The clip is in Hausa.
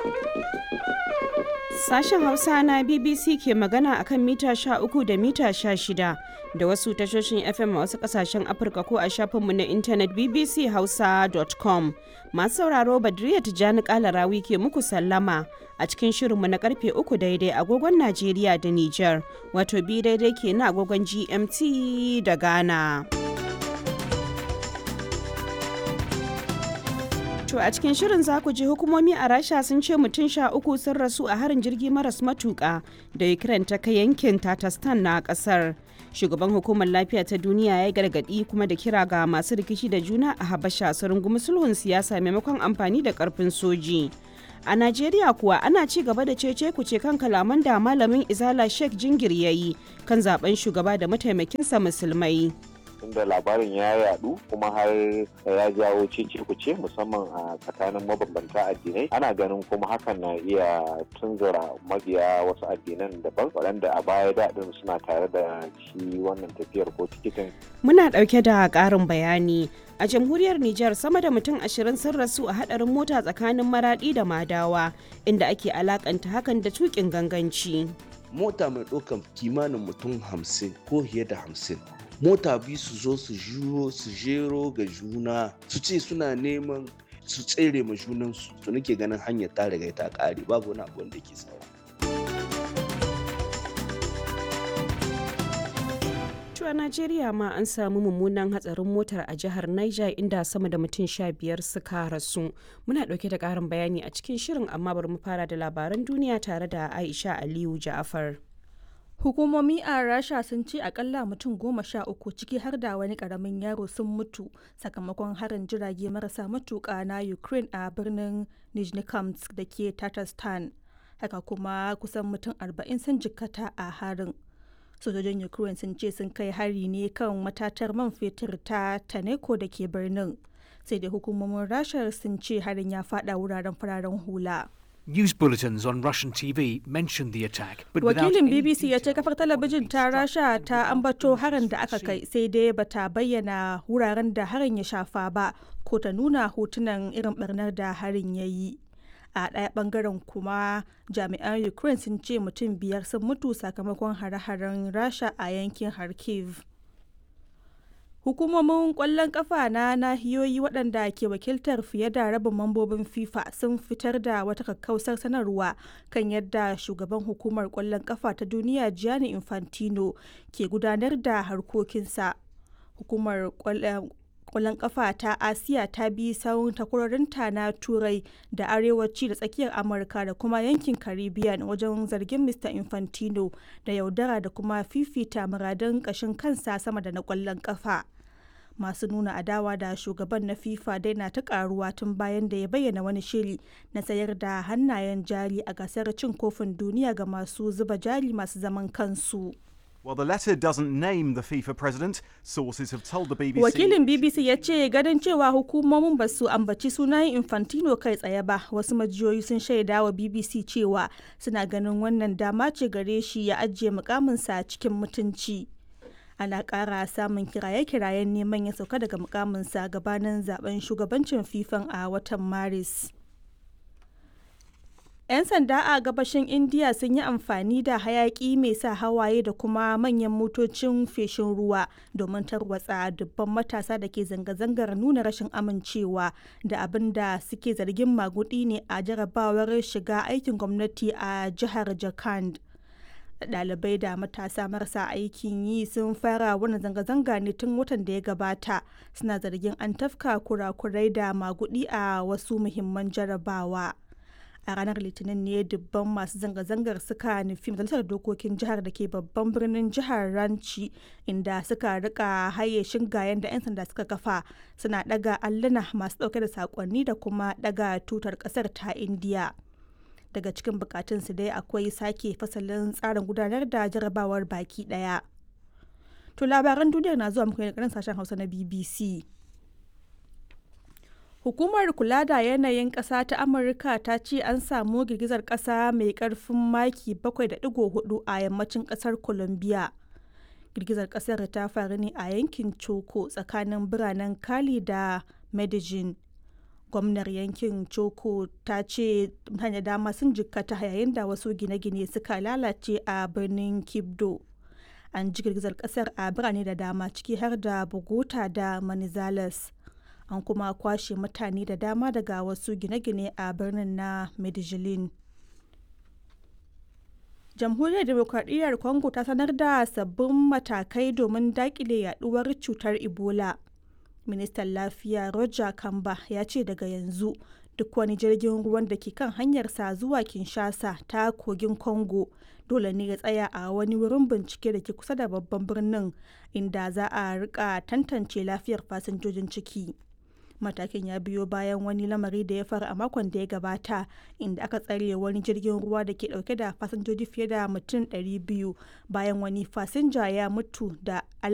Sashen Hausa na BBC ke magana akan mita 13 da mita 16 da wasu tashoshin FM a wasu kasashen Afirka ko a shafinmu na intanet bbchausa.com. Masu sauraro Badriya Tijjani Kalarawi ke muku sallama a cikin shirinmu na karfe 3 daidai agogon Najeriya da Nijar, wato bi daidai ke na agogon GMT da Ghana. To a cikin shirin za ku ji hukumomi a Rasha sun ce mutum sha uku sun rasu a harin jirgi maras matuƙa da Ukraine ta kai yankin Tatarstan na ƙasar. Shugaban hukumar lafiya ta duniya ya gargaɗi kuma da kira ga masu rikici da juna a Habasha su rungumi sulhun siyasa maimakon amfani da ƙarfin soji. A Najeriya kuwa ana ci gaba da cece kuce kan kalaman da malamin Izala Sheikh Jingir ya yi kan zaben shugaba da mataimakinsa musulmai. da labarin ya yadu kuma har ya jawo cece kuce musamman a tsakanin mabambanta addinai ana ganin kuma hakan na iya tunzura mabiya wasu addinan daban waɗanda a baya daɗin suna tare da shi wannan tafiyar ko tikitin Muna ɗauke da ƙarin bayani. A jamhuriyar Nijar sama da mutum ashirin sun rasu a haɗarin mota tsakanin maraɗi da madawa inda ake alakanta hakan da tuƙin ganganci. mota mai ɗaukan kimanin mutum hamsin ko fiye da hamsin mota biyu su zo su juro su jero ga juna su ce suna neman su tsere ma junansu to nake ganin hanyar ta riga ta ƙare babu wani abu wanda ke saura To a Najeriya ma an samu mummunan hatsarin motar a jihar Niger inda sama da mutum sha biyar suka rasu. Muna ɗauke da ƙarin bayani a cikin shirin amma bari mu fara da labaran duniya tare da Aisha Aliyu Ja'afar. Hukumomi a Rasha sun ce akalla mutum goma sha uku ciki har da wani karamin yaro sun mutu sakamakon harin jirage marasa matuƙa na Ukraine a birnin Nizhnekamsk da ke Tatarstan. Haka kuma kusan mutum arba'in sun jikkata a harin. Sojojin Ukraine sun ce sun kai hari ne kan matatar man fetur ta Taneko da ke birnin. Sai dai hukumomin Rasha sun ce harin ya fada wuraren fararen hula. News bulletins on Russian TV mentioned the attack, but without wakilin any bbc ya ce detail kafar on talabijin the ta structure rasha or ta how ambato the harin da was aka kai seen. sai dai bata bayyana wuraren da harin ya shafa ba ko ta nuna hotunan irin barnar da harin ya yi a ɗaya ɓangaren kuma jami'an ukraine sun ce mutum biyar sun mutu sakamakon hare-haren rasha a yankin kharkiv Hukumomin ƙwallon ƙafa na nahiyoyi waɗanda ke wakiltar fiye da rabin mambobin FIFA sun fitar da wata kakkausar sanarwa kan yadda shugaban hukumar ƙwallon ƙafa ta duniya Gianni Infantino ke gudanar da harkokinsa. Hukumar ƙwallon ƙwallon ƙafa ta Asiya ta bi sawun takwarorinta na Turai da Arewaci da Tsakiyar Amurka da kuma yankin Caribbean wajen zargin Mr. Infantino da yaudara da kuma fifita muradun ƙashin kansa sama da na ƙwallon ƙafa. masu nuna adawa da shugaban na fifa dai na ta karuwa tun bayan da ya bayyana wani shiri na sayar da hannayen jari a gasar cin kofin duniya ga masu zuba jari masu zaman kansu Well, the letter doesn't name the FIFA president. Sources have told the BBC. wakilin bbc ya ce ganin cewa hukumomin ba su ambaci sunan infantino kai tsaye ba wasu majiyoyi sun shaida wa bbc cewa suna ganin wannan dama ce gare shi ya ajiye mukaminsa cikin mutunci ana ƙara samun kiraye-kirayen neman ya sauka daga mukaminsa gabanin zaben shugabancin fifan a watan maris 'yan sanda a gabashin indiya sun yi amfani da hayaki mai sa hawaye da kuma manyan motocin feshin ruwa domin tarwatsa dubban matasa da ke zanga-zangar nuna rashin amincewa da abin da suke zargin magudi ne a jarabawar shiga aikin gwamnati a jihar jharkhand ɗalibai da matasa marasa aikin yi sun fara wani zanga-zanga ne tun watan da ya gabata suna zargin an tafka kurakurai da magudi a wasu muhimman jarabawa a ranar litinin ne dubban masu zanga-zangar suka nufi majalisar dokokin jihar da ke babban birnin jihar ranci inda suka rika haye shingayen da 'yan sanda suka kafa suna daga alluna masu dauke da sakonni da kuma daga tutar kasar ta indiya daga cikin bukatunsu dai akwai sake fasalin tsarin gudanar da jarabawar baki daya to labaran duniyar na zuwa muku ne daga sashen hausa na bbc Hukumar kula da yanayin ƙasa ta Amurka ta ce an samu girgizar ƙasa mai ƙarfin maki 7.4 a yammacin ƙasar Colombia. Girgizar ƙasar ta faru ne a yankin Choco tsakanin biranen Cali da Medellin. gwamnar yankin Choko ta ce mutane dama sun jikkata yayin da wasu gine-gine suka lalace a birnin Kibdo. An ji girgizar kasar a birane da dama ciki har da Bogota da Manizales. An kuma kwashe mutane da dama daga wasu gine-gine a birnin na Medellin. Jamhuriyar Demokradiyyar Congo ta sanar da sabbin matakai domin dakile yaduwar cutar Ebola. Ministan Lafiya Roger Kamba ya ce daga yanzu duk wani jirgin ruwan da ke kan hanyarsa zuwa Kinshasa ta kogin Congo dole ne ya tsaya a wani wurin bincike da ke kusa da babban birnin inda za a rika tantance lafiyar fasinjojin ciki. Matakin ya biyo bayan wani lamari da ya faru a makon da ya gabata inda aka tsare wani jirgin ruwa da ke dauke da fasinjoji fiye da mutum 200 bayan wani fasinja ya mutu da